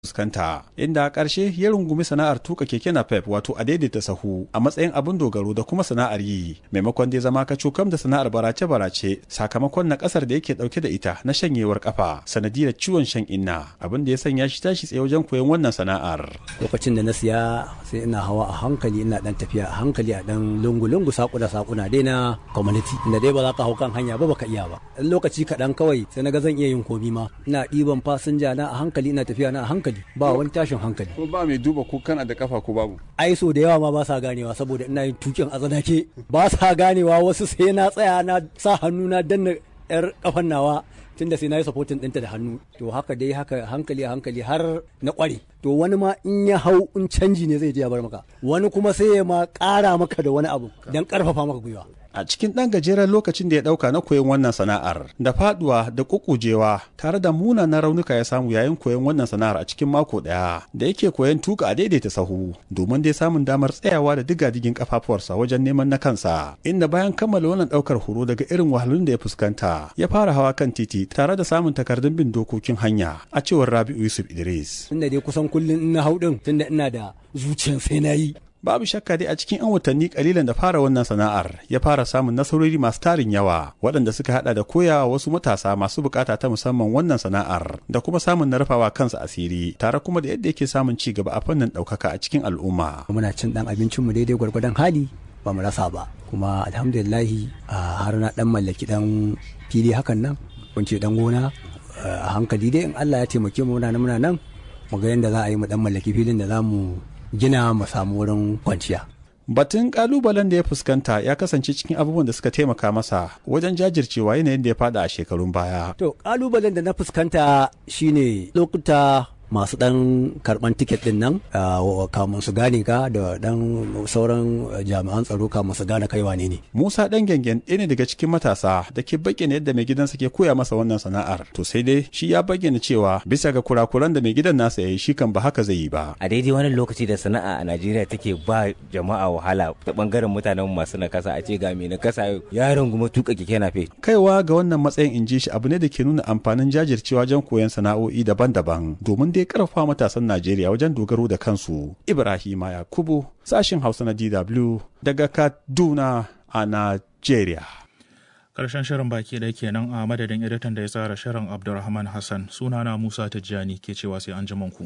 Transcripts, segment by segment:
fuskanta inda a ƙarshe ya rungumi sana'ar tuka keke napep wato a daidaita sahu a matsayin abin dogaro da kuma sana'ar yi maimakon dai zama ka cokam da sana'ar barace-barace sakamakon na ƙasar da yake ɗauke da ita na shanyewar kafa sanadiyar ciwon shan inna abin da ya sanya shi tashi tsaye wajen koyon wannan sana'ar lokacin da na siya sai ina hawa a hankali ina dan tafiya a hankali a dan lungu-lungu sakuna sakuna dai na community inda dai ba za ka hau kan hanya ba baka iya ba dan lokaci kaɗan kawai sai na ga zan iya yin komi ma ina ɗiban fasinja na a hankali ina tafiya na a hankali ba wani tashin hankali ko ba mai duba ko kana da kafa ko babu ai so da yawa ma ba sa ganewa saboda ina yin tukin a tsanake ba sa ganewa wasu sai na tsaya na sa hannu na danna yar kafan nawa tunda sai na yi supporting ɗinta da hannu to haka dai haka hankali a hankali har na ƙware to wani ma in ya hau in canji ne zai je ya bar maka wani kuma sai ya ma ƙara maka da wani abu don ƙarfafa maka gwiwa a cikin ɗan gajeren lokacin da ya ɗauka na koyon wannan sana'ar da faduwa da kukujewa tare da munanan raunuka ya samu yayin koyon wannan sana'ar a cikin mako ɗaya da yake koyon tuka a daidaita sahu domin dai samun damar tsayawa da digadigin kafafuwarsa wajen neman na kansa inda bayan kammala wannan ɗaukar horo daga irin wahalun da ya fuskanta ya fara hawa kan titi tare da samun takardun bin dokokin hanya a cewar Rabi'u Yusuf Idris. tunda dai kusan kullum ina hau ɗin tunda ina da zuciyan sai na yi Babu shakka dai a cikin 'yan watanni kalilan da fara wannan sana'ar ya fara samun nasarori masu tarin yawa waɗanda suka hada da koyawa wasu matasa masu bukata ta musamman wannan sana'ar da kuma samun na rufawa kansa asiri tare kuma da yadda yake samun ci gaba a fannin ɗaukaka a cikin al'umma. muna cin ɗan abincinmu daidai gwargwadon hali ba mu rasa ba kuma alhamdulillahi har na ɗan mallaki ɗan fili hakan nan kunce ɗan gona a hankali dai in Allah ya taimake mu muna nan muna nan mu ga yadda za a yi mu ɗan mallaki filin da za mu gina mu samu wurin kwanciya. Batun kalubalen da ya fuskanta ya kasance cikin abubuwan da suka taimaka masa wajen jajircewa yanayin da ya fada a shekarun baya. To kalubalen da na fuskanta shine lokuta masu dan karban tiket din nan kamun su gane ka da dan sauran jami'an tsaro kamun su gane kai wane ne. Musa dan gengen ɗaya ne daga cikin matasa da ke bayyana yadda mai gidansa ke koya masa wannan sana'ar. To sai dai shi ya bayyana cewa bisa ga kurakuran da mai gidan nasa ya yi shi kan ba haka zai yi ba. A daidai wani lokaci da sana'a a Najeriya take ba jama'a wahala ta bangaren mutanen masu nakasa a ce ga mai nakasa yaron kuma tuka keke nafe. Kaiwa ga wannan matsayin in ji shi abu ne da ke nuna amfanin jajircewa wajen koyon sana'o'i daban-daban domin dai karfafa matasan Najeriya wajen dogaro da kansu. Ibrahima Yakubu, sashin Hausa na DW daga Kaduna a Najeriya. Karshen shirin baki ɗaya kenan a madadin editan da ya tsara shirin Abdulrahman Hassan sunana Musa Tijjani ke cewa sai an ku.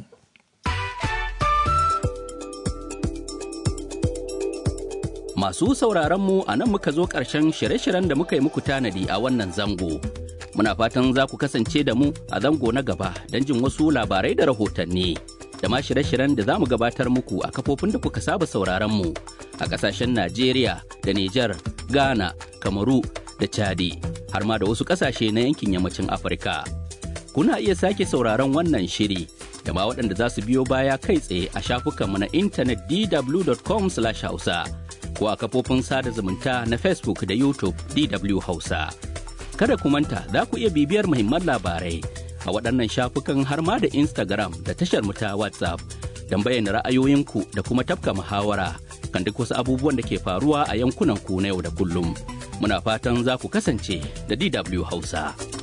Masu sauraronmu a nan muka zo ƙarshen shirye-shiryen da muka yi muku tanadi a wannan zango. Muna fatan za ku kasance da mu a zango na gaba don jin wasu labarai da rahotanni. Da ma shirye-shiryen da za mu gabatar muku a kafofin da kuka saba sauraronmu a ƙasashen Najeriya da Nijar, Ghana, Kamaru da Chadi, har ma da wasu ƙasashe na yankin yammacin Afirka. Kuna iya sake sauraron wannan shiri da ma waɗanda za su biyo baya kai tsaye a shafukanmu na intanet dw.com/hausa. ko a kafofin sada zumunta na Facebook da YouTube DW Hausa. Kada ku manta za ku iya bibiyar muhimman labarai a waɗannan shafukan har ma da Instagram da tashar mu ta WhatsApp don bayyana ra'ayoyinku da kuma tafka muhawara kan duk wasu abubuwan da ke faruwa a yankunan ku na yau da kullum. Muna fatan za ku kasance da DW Hausa.